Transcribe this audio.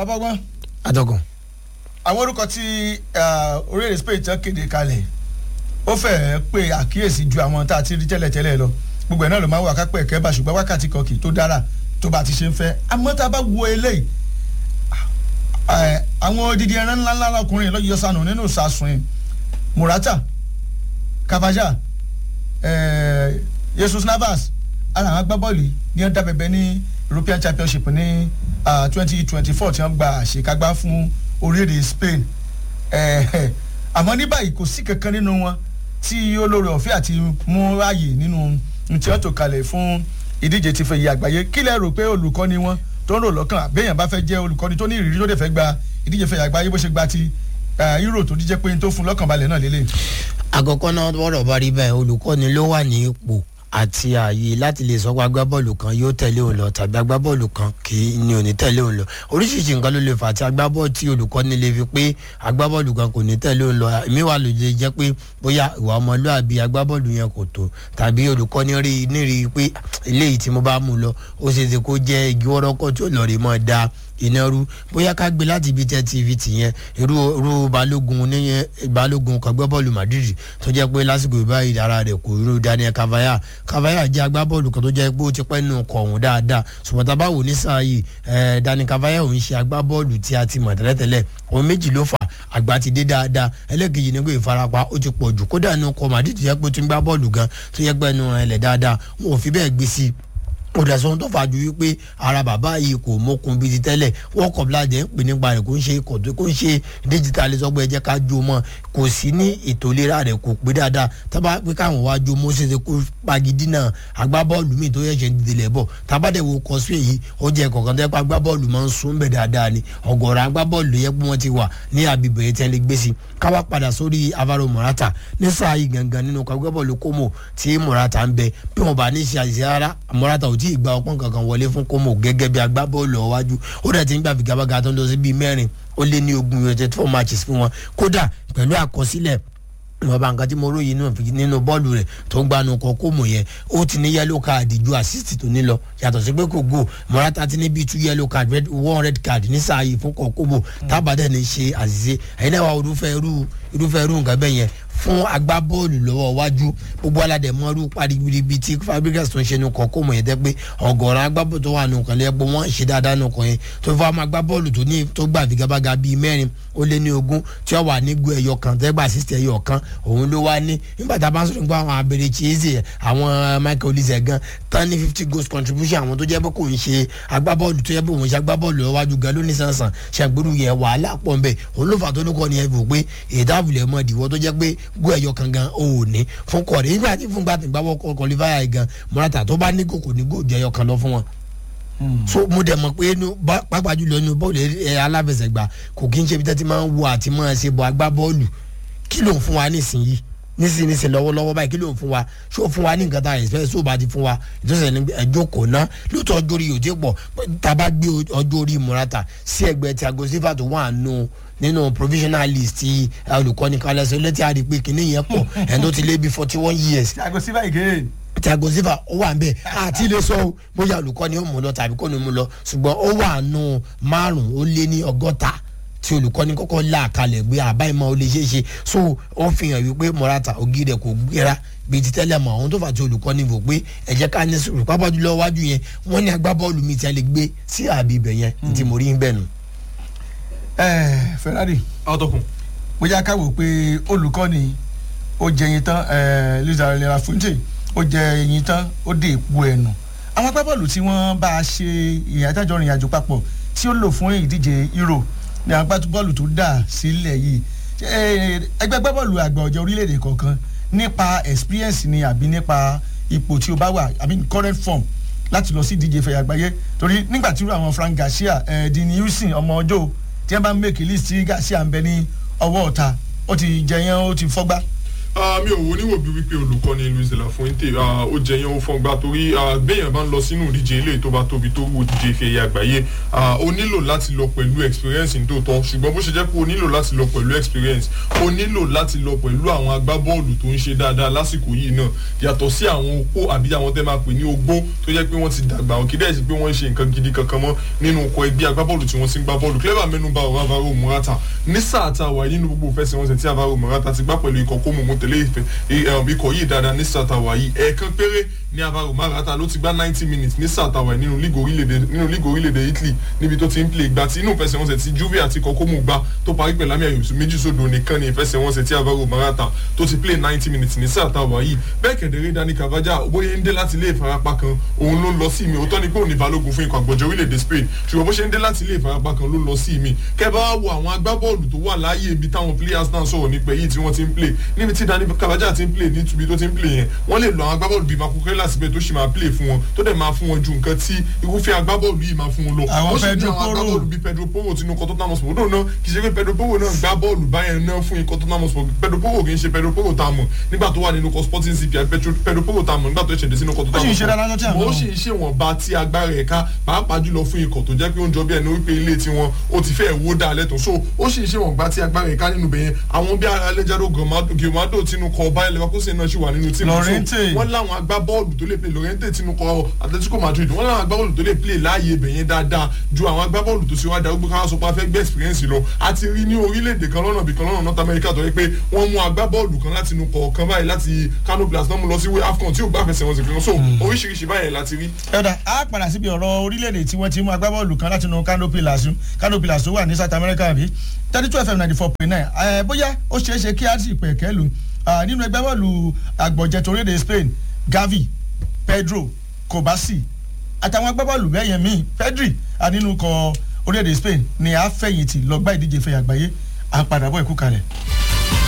bàbá ọgbọ́n atọ́kùn. àwọn orúkọ tí orílẹ̀-èdè Spain tán kéde kalẹ̀ ó fẹ́ẹ́ pé àkíyèsí ju àwọn tá a ti rí tẹ́lẹ̀tẹ́lẹ̀ lọ gbogbo ẹ̀ náà ló máa ń wà kápẹ́ ẹ̀kẹ́ bá ṣùgbọ́n wákàtí kan kì í tó dára tó bá ti ṣe ń fẹ́ àmọ́ tá a bá wo eléyìí àwọn odidi ẹran ńlá ńlá ọkùnrin lọ́ọ́ yọ sànù nínú ìsàsùn Morata Cavaja Jesus Navas ara àwọn agbábọ́ọ̀lù ní ọ̀dà bẹ̀bẹ̀ ní European Championship ní twenty twenty four tí wọ́n gba àṣekágbá fún orílẹ̀-èdè Spain àmọ́ ní báyìí kò sí kankan nínú wọn tí olórí ọ̀fẹ́ àti mú ráàyè nínú tí wọ́n tò kalẹ̀ fún ìdíje ti fẹ̀yẹ àgbáyé kí lẹ rò pé olùkọ́ni wọn tó ń rò lọ́kàn àbẹ́yàn bá fẹ́ jẹ́ olùkọ́ni tó ní ìrírí tó dẹ̀ fẹ́ gba ìdíje fẹ̀yẹ àgbáyé bó ṣe gba ti Euro tó díjẹ́ pé tó fún lọ́kàn balẹ̀ náà lélẹ̀. àkọ́kọ́ náà wọ́rọ̀ bá rí bẹ́ẹ̀ olùkọ́ni ló wà ní ipò àti ààyè láti lè sọ pé agbábọ́ọ̀lù kan yóò tẹ̀lé òun lọ tàbí agbábọ́ọ̀lù kan kì í ní òní tẹ̀lé òun lọ oríṣiríṣi nǹkan ló lè fà tí agbábọ́ọ̀lù tí olùkọ́ni lè fi pé agbábọ́ọ̀lù kan kò ní tẹ̀lé òun lọ èmi wà ló lè jẹ́ pé bóyá ìwà ọmọlúàbí agbábọ́ọ̀lù yẹn kò tó tàbí olùkọ́ni rí nírí pé eléyìí tí mo bá mú lọ ó ṣe é ṣe kó jẹ́ igi wọ́rọ́kọ́ tí ó lọ rí mọ́ da iná rú bóyá ká gbé láti ibi tẹ tv tìyẹn irú irú balógun níyẹn balógun kan gbọ́ bọ́ọ̀lù madrid tó jẹ́ pé lásìkò ìbáyìí ara rẹ̀ kò irú daniel cavaya cavaya jẹ́ agbábọ́ọ̀lù kan tó jẹ́ pé ó ti pẹ́ nù kọ̀ọ̀hún dáadáa ṣùgbọ́n tá a bá wò ní sáà yìí daniel cavaya òun ṣe agbábọ́ọ̀lù tí a ti mọ̀ tẹ́lẹ̀tẹ́lẹ̀ òun méjì ló fà àgbà ti dé dáadáa ẹlẹ́kejì ní pé ìfarapa ó ti pọ̀ jù kódà nù kọ́ madrid tó yẹ pé ó ti ń gbá bọ́ọ̀lù gan tó yẹ pé ẹnu rẹ̀ lẹ̀ dáadáa wọn ò fi bẹ́ẹ̀ gbé sí i ó dẹ̀ sọ́n tó fàájú wípé ara bàbá yìí kò mókun bíi ti tẹ́lẹ̀ wọ́n kọ̀ bíláàdẹ̀ ń pè nípa rẹ̀ kó ń ṣe kò kó ń ṣe díjítàlì sọ́gbọ́ ẹ jẹ́ ká jó mọ́ kò sí ní ètò ìlera rẹ̀ kò pé dáadáa tábà pé káwọn wá jó mọ́ ṣe ṣe kó pagidínà agbábọ́ọ̀lù míì tó yẹ̀ṣẹ̀ ń dìde lẹ́bọ̀ tábàdẹ̀ wo kọ́sùn èyí ó jẹ́ kọ̀ọ̀kan tẹ́ pé agbábọ́ọ̀lù máa ń sún bẹ̀ dáadáa ni ọ̀gọ̀rọ̀ agbábọ́ọ̀lù yẹ pé wọ́n ti wà ní àbíbẹ̀ yẹn tẹ́lẹ̀ gbé sí káwá padà sórí Alvaro Morata ní sáà yìí gangan nínú agbábọ́ọ̀lù Como tí Morata ń bẹ bí wọn bá ní ṣe àṣìṣe rárá Morata ò tí ì gba ọpọ́n kankan wọlé fún Como gẹ́gẹ́ bí agbábọ́ọ̀lù ọ̀wájú ó dẹ̀ ti ń gbà figagbága tó ń lọ sí bíi mẹ́rin ó lé ní ogún united four matches fún wọn kódà pẹ̀lú àkọsílẹ̀ ìwọ̀nba nǹkan tí mo ròyìn nínú bọ́ọ̀lù rẹ̀ tó ń gbanu kọ Como yẹn ó ti ní yellow card ju assist tó ní lọ yàtọ̀ sí pé kò go Morata ti ní bíi two yellow card red one red card ní sáà yìí fún kọ Como tábàdàn ní ṣe àṣìṣe ẹ̀yin náà wà irúfẹ́ irú irúfẹ́ irú nǹkan bẹ́ẹ̀ yẹn fún agbábọ́ọ̀lù lọ́wọ́ wájú gbogbo aládẹ mọ́rú paribiribi tí Fabregas tó ń ṣe nukọ̀ kó mọ̀ yẹn tẹ́ pé ọ̀gọ̀rọ̀ agbábọ́ọ̀lù tó wà nukọ̀ lẹ́yìn pé wọ́n ṣe dáadáa nukọ̀ yẹn tó fọ́ àwọn agbábọ́ọ̀lù tó ní tó gbà figabaga bíi mẹ́rin ó lé ní ogún tí wọ́n wà nígbó ẹyọ kan tẹ́gbà sísè ẹyọ kan òun ló wá ní nígbà tá a bá ń sọ̀rọ̀ nípa àwọn abèrè chieze àwọn Michael Olise gan tán ní fifty goals contribution àwọn tó jẹ́ pé kò ń ṣe agbábọ́ọ̀lù tó jẹ́ pé òun ṣe agbábọ́ọ̀lù lọ́wájú gan lónìí sànsàn ṣàgbérù yẹn wàhálà pọ̀ nbẹ̀ òun ló fà tó ní kọ́ ni ẹ fò pé ìdáàbòlẹ̀ mọ́ ìdìwọ́ tó jẹ́ pé gó ẹyọ kan gan ò ní fún kọ̀ọ̀dé nígbà tí fún gbàtí gbàwọ́ kọlífàyà yìí gan Morata tó bá ní kòkò ní gòjò ẹyọ kan lọ fún wọn. so mo dẹ̀ mọ̀ pé inú pápá jùlọ inú bọ́ọ̀lù aláfẹsẹ̀gbá kò kí n ṣe bí tẹ́tí máa ń wo àti máa ṣe bọ̀ agbá bọ́ọ̀lù kí ló ń fún wa nísìnyí nísìnyí nísìnyí lọ́wọ́lọ́wọ́ báyìí kí ló ń fún wa ṣó fún wa ní nǹkan tá a expect ṣó bá ti fún wa ìtọ́sẹ̀ ní ẹjọ́ kò ná lóòótọ́ ọjọ́ orí yòó ti pọ̀ tá a bá gbé ọjọ́ orí Morata sí ẹgbẹ́ Thiago Silva tó wà nù nínú provisional list ti olùkọ́ni kalẹ̀ sọ létí àdì pé kìnìún yẹn pọ̀ ẹ̀ tó ti lé bí forty one years. Thiago Silva again. Thiago Silva ó wà nbẹ àti ilé sọ bóyá olùkọ́ni ó mú lọ tàbí kò ní mú lọ ṣùgbọ́n ó wà nù márùn-ún ó lé ní ọgọ́ta tí olùkọ́ni kọ́kọ́ là kalẹ̀ gbé àbáyémọ́ ó lè ṣeé ṣe so ó fi hàn wípé Morata ògì rẹ̀ kò gbéra bíi ti tẹ́lẹ̀ mọ́ àwọn tó fà tí olùkọ́ni wò pé ẹ jẹ́ ká ní sùúrù pápá jùlọ wájú yẹn wọ́n ní agbábọ́ọ̀lù mi tí a lè gbé sí àbí ibẹ̀ yẹn ní ti mo rí ń bẹ̀ nù ẹ Ferrari ọtọkùn. bóyá ká wò pé olùkọ́ni ó jẹ ẹyin tán Luis Aragonés Fuente ó jẹ ẹyin tán ó dé èpo ẹnu àwọn agbábọ́ọ̀lù tí wọ́n bá a ṣe ìyàtàjọ ìrìn àjò papọ̀ tí ó lò fún ìdíje Euro ní àwọn agbábọ́ọ̀lù tó dà sílẹ̀ yìí ẹgbẹ́ agbábọ́ọ̀lù àgbà ọ̀jẹ̀ orílẹ̀-èdè kọ̀ọ̀kan nípa experience ni àbí nípa ipò tí o bá wà àbí current form láti lọ sí ìdíje ìfẹ̀yà àgbáyé torí nígbà tí àwọn Frank Garcia Dini Houston ọmọ ọjọ́ tí wọ́n bá ń make list tí Garcia ń bẹ ní ọwọ́ ọ̀ta ó ti jẹyàn ó ti fọ́gbá mi ò wo níwò bí wípé olùkọ́ni Luis de la Fuente ó jẹ yẹn ó fọ́n gbà torí béèyàn bá ń lọ sínú ìdíje ilé tó bá tóbi tó wù ìdíje ife ẹ̀yẹ àgbáyé ó nílò láti lọ pẹ̀lú experience ní tòótọ́ ṣùgbọ́n bó ṣe jẹ́ pé ó nílò láti lọ pẹ̀lú experience ó nílò láti lọ pẹ̀lú àwọn agbábọ́ọ̀lù tó ń ṣe dáadáa lásìkò yìí náà yàtọ̀ sí àwọn opó àbí àwọn tẹ́ máa pè ní ogbó tó jẹ́ pé wọ́n ti dàgbà wọn kì í dẹ̀ sí pé wọ́n ń ṣe nǹkan gidi kankan mọ́ nínú ọkọ̀ ẹgbẹ́ agbábọ́ọ̀lù tí wọ́n ti ń gbá bọ́ọ̀lù clever mẹ́nuba ọ̀rọ̀ Alvaro Morata ní sáà tá a wà nínú gbogbo ìfẹsẹ̀wọnsẹ̀ tí Alvaro Morata ti gbá pẹ̀lú ikọ̀ kó mọ̀mọ́ tẹ̀lé ìfẹ́ ikọ̀ yìí dáadáa ní sáà tá a wà yìí ẹ̀ẹ̀kan péré ní Alvaro Morata ló ti gbá ninety minutes ní sáà tá a wà nínú lígò orílẹ̀-èdè Italy níbi tó ti ń play ìgbà tí inú ìfẹsẹ̀wọnsẹ̀ tí Juve àti ikọ̀ kó mọ̀ gbá tó parí pẹ̀lú àmì àyòsù méjì sódò nìkan ní ìfẹsẹ̀wọnsẹ̀ tí Alvaro Morata tó ti play ninety minutes ní sáà tá a wà yìí bẹ́ẹ̀ kẹ̀dẹ̀rẹ́ Dani Carvajal bóyá ń dé láti ilé ìfarapa kan òun ló lọ sí mi òótọ́ ni pé òun ní balógun fún ikọ̀ àgbọ̀jọ orílẹ̀-èdè Spain ṣùgbọ́n bó ṣe ń dé láti ilé ìfarapa kan ló lọ sí mi kẹ́ bá wo àwọn agbábọ́ọ̀lù tó wà láàyè ibi táwọn players náà sọ̀rọ̀ nípa èyí tí wọ́n ti ń play níbi tí Dani Carvajal ti ń play níbi tó ti ń play yẹn wọ́n lè lo àwọn agbábọ́ọ̀lù bíi Makukrela síbẹ̀ tó sì máa play fún wọn tó dẹ̀ máa fún wọn ju nǹkan tí irúfẹ́ agbábọ́ọ̀lù yìí máa fún wọn lọ. àwọn Pedro Porro àwọn agbábọ́ọ̀lù bíi Pedro Porro tinú ikọ̀ Tottenham Hotspur òdò náà kì í ṣe pé Pedro Porro náà gbá bọ́ọ̀lù báyẹn náà fún ikọ̀ Tottenham Hotspur Pedro Porro kì í ṣe Pedro Porro tá a mọ̀ nígbà tó wà nínú ikọ̀ Sporting CP Pedro Porro tá a mọ̀ nígbà tó ṣẹ̀dẹ̀ sínú ikọ̀ Tottenham Hotspur ó sì ń ṣe wọn bá tí agbára ẹ̀ ká pàápàá jùlọ fún ikọ̀ tó jẹ́ pé ó ń jọ bí ẹni wípé ilé tiwọn ó ti fẹ́ wó dà lẹ́tọ̀ so ó sì ń ṣe wọn bá tí agbára ẹ̀ ká nínú bẹ̀yẹn àwọn bí Alejandro Gomado tinú kọ Bayer Leverkusen náà sì wà nínú tíìmù so wọ́n láwọn agbábọ́ọ̀lù tó lè play Lorente tinú kọ Atletico Madrid wọ́n láwọn agbábọ́ọ̀lù tó lè play láàyè bẹ̀yẹn dáadáa ju àwọn agbábọ́ọ̀lù tó ṣe wá darúgbó káwá sọ pé a fẹ́ gbé experience lọ a ti rí ní orílẹ̀-èdè kan lọ́nà bìkan lọ́nà North America tó yẹ pé wọ́n mú agbábọ́ọ̀lù kan láti inú kọ̀ọ̀kan báyìí láti Kano Pillars náà mú lọ sí AFCON tí ò gbà fẹsẹ̀ wọn sì kan so oríṣiríṣi báyẹn láti rí. ẹ̀dá a padà síbi ọ̀rọ̀ orílẹ̀-èdè tí wọ́n ti mú agbábọ́ọ̀lù kan láti inú Kano Pillars Kano Pillars tó wà ní South America bí thirty two fm ninety four point nine bóyá ó ṣeé ṣe kí á sì pẹ̀ kẹ́lu nínú ẹgbẹ́ bọ́ọ̀lù àgbọ̀jẹ̀ torílẹ̀ Spain Gavi Pedro Kobasi àtàwọn agbábọ́ọ̀lù bẹ́yẹn míì Pedri nínú kọ orílẹ̀-èdè Spain ni a fẹ̀yìntì lọ gbá ìdíje fẹ̀yà àgbáyé à ń padà bọ̀ ẹ̀kú kalẹ̀.